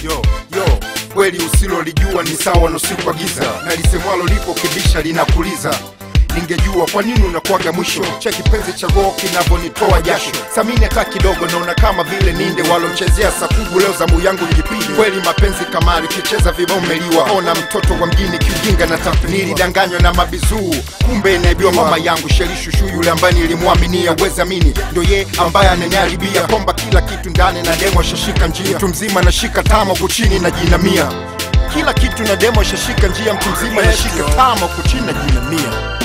yo yo kweli usilolijua ni sawa na usiku wa giza na lisemwalo lipo kibisha linakuliza ningejua kwa nini unakuwaga mwisho cha kipenzi cha roho kinavyonitoa jasho samini hata kidogo naona kama vile ninde walomchezea sakubu leo zamu yangu njipige kweli mapenzi kamari kicheza vibao mmeliwa ona mtoto wa mjini kiujinga na tap nilidanganywa na mabizuu kumbe inaibiwa mama yangu shelishushu yule ambaye nilimwaminia wezamini ndo ye ambaye ananiharibia kwamba kila kitu ndani na demo shashika njia mtu mzima nashika tama huku chini na jinamia kila kitu na demo shashika njia mtu mzima nashika tama huku chini na jinamia